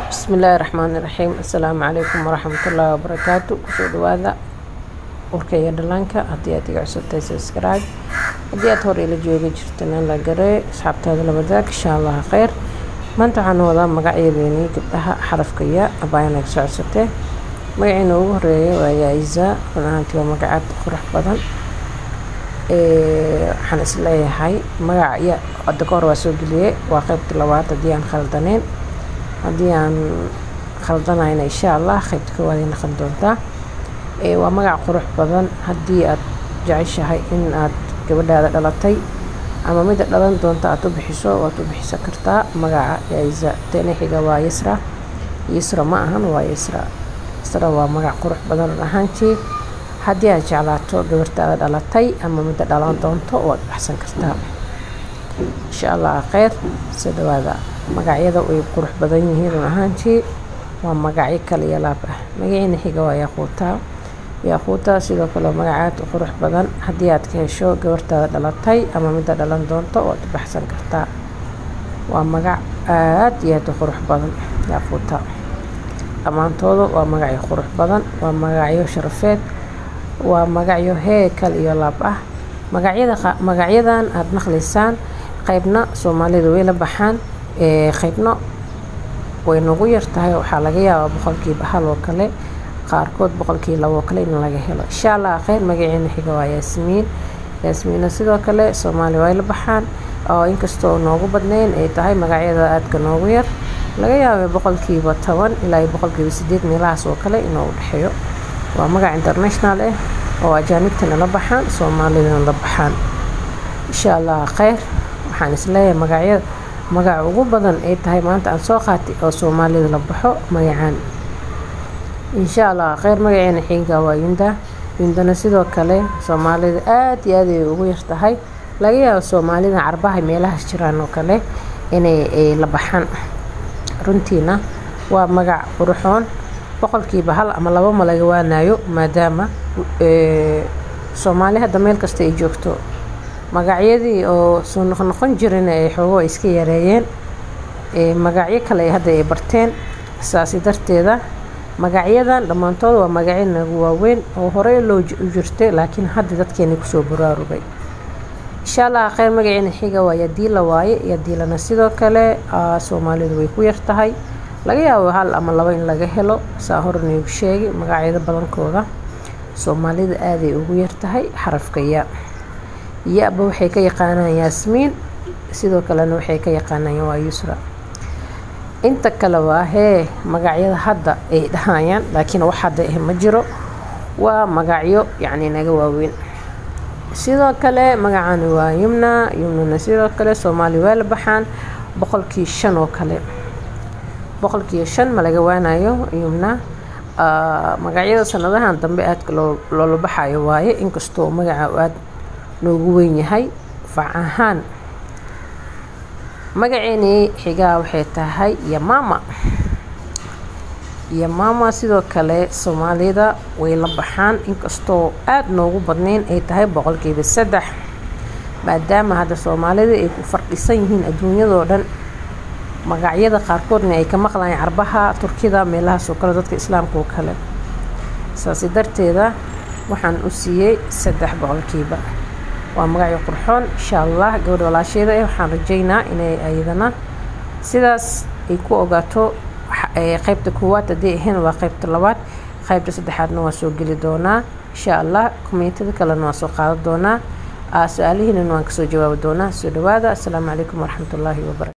bismillaahi raxmaani raxiim assalaamu calaykum waraxmatullaahi wabarakaatu kusoo dhawaada urka iyo dhallaanka haddii aad iga cusubtahay subscribe haddii aad hore ila jooga jirtana la garee asxaabtaada la wadaag insha allaha kheyr maanta waxaan wadaa magacyadeeni gabdhaha xarafka ya abaayana soo codsatee magaciina ugu horeeya waa yaaiza run ahaantii waa magacaad qurux badan waxaan isleeyahay magaca ya hadda ka hor waa soo geliyey waa qeybta labaad haddii aan khaldaneyn haddii aan khaldanayna insha allah qeybta koowaad ay noqon doontaa waa magac qurux badan haddii aad jeceshahay in aad gabadhaada dhalatay ama mida dhalan doonta aad u bixiso waad u bixisan kartaa magaca yaaiza tani xiga waa yasra yasra ma ahan waa yasra yasra waa magac qurux badan run ahaantii haddii aad jeclaato gabartaada dhalatay ama midda dhalan doonto waad baxsan kartaa insha allah kheyr soo dhawaada magacyada way qurux badan yihiin run ahaantii waa magacyo kale iyo laab ah magaciina xiga waa yaaquuta yaaquuta sidoo kale magacaad qurux badan haddii aad ka hesho gabartaada dhalatay ama midda dhalan doonto waad baxsan kartaa waa magac aad iyo aad u qurux badan yaaquuta dhammaantooda waa magacyo qurux badan waa magacyo sharafeed waa magacyo heekal iyo laab ah magacyada magacyadan aada maqlaysaan qeybna soomaalida way la baxaan qeybna way nagu yar tahay waxaa laga yaabaa boqolkiiba hal oo kale qaarkood boqolkii labo oo kale in laga helo insha allah kheyr magaceena xiga waa yaasmiin yaasmiina sidoo kale soomaaliya way la baxaan oo inkastoo noogu badnayn ay tahay magacyada aadka noogu yar laga yaabay boqolkiiba toban ilaa boqolkiiba sideed meelahaas oo kale inuu udhexeeyo waa magac international ah oo ajaanibtana la baxaan soomaalidana la baxaan insha allah kheyr waxaan isleeyahay magacyada magaca ugu badan ay tahay maanta aan soo qaatay oo soomaalida la baxo magacaan insha allah kheyr magaceena xiga waa yunda yundana sidoo kale soomaalida aada iyo aad ay ugu yar tahay laga yaabo soomaalida carbaha meelahaas jiraan oo kale inay la baxaan runtiina waa magac quruxoon boqolkiiba hal ama laba ma laga waanayo maadaama soomaali hadda meel kasta ay joogto magacyadii oo soo noqnoqon jirana ay xoogo iska yareeyeen magacyo kale hadda ay barteen saasi darteeda magacyadan dhammaantood waa magacyo nagu waaweyn oo horey loo jirtay laakiin hadda dadkeena kusoo baraarugay insha allah kheyr magaceena xiga waa yadiila waaye yadiilana sidoo kale soomaalidu way ku yar tahay laga yaabo hal ama labo in laga helo saa hor niigu sheegay magacyada badankooda soomaalida aaday ugu yar tahay xarafka ya ya-ba waxay ka yaqaanaan yaasmiin sidoo kalena waxay ka yaqaanaan waa yusra inta kale waa hee magacyada hadda ay dhahayaan laakiin wax hadda ah ma jiro waa magacyo yacni naga waaweyn sidoo kale magacani waa yumna yumnana sidoo kale soomaaliya waa la baxaan boqolkii shan oo kale boqolkiiyo shan ma laga waanayo yumna magacyada sanadahan dambe aadka loola baxayo waaye inkastoo magaca aad noogu weyn yahay fac ahaan magaceenii xigaa waxay tahay yamaama yamaama sidoo kale soomaalida way la baxaan inkastoo aada noogu badnayn ay tahay boqolkiiba saddex maadaama hadda soomaalida ay ku fardhisan yihiin adduunyadoo dhan magacyada qaarkoodna ay ka maqlayaan carbaha turkida meelahaasoo kale dadka islaamka oo kale saasi darteeda waxaan u siiyey saddex boqolkiiba waa magacyo qurxoon insha allah gabadha walaasheeda eh waxaan rajaynaa inay ayadana sidaas ay ku ogaato qeybta koowaad haddii ahayn waa qeybta labaad qeybta saddexaadna waa soo geli doonaa insha allah kommentada kalena waa soo qaadan doonaa su-aalihiinana waan kasoo jawaabi doonaa soo dhawaada assalaamu calaykum waraxmatullaahi wabarakatu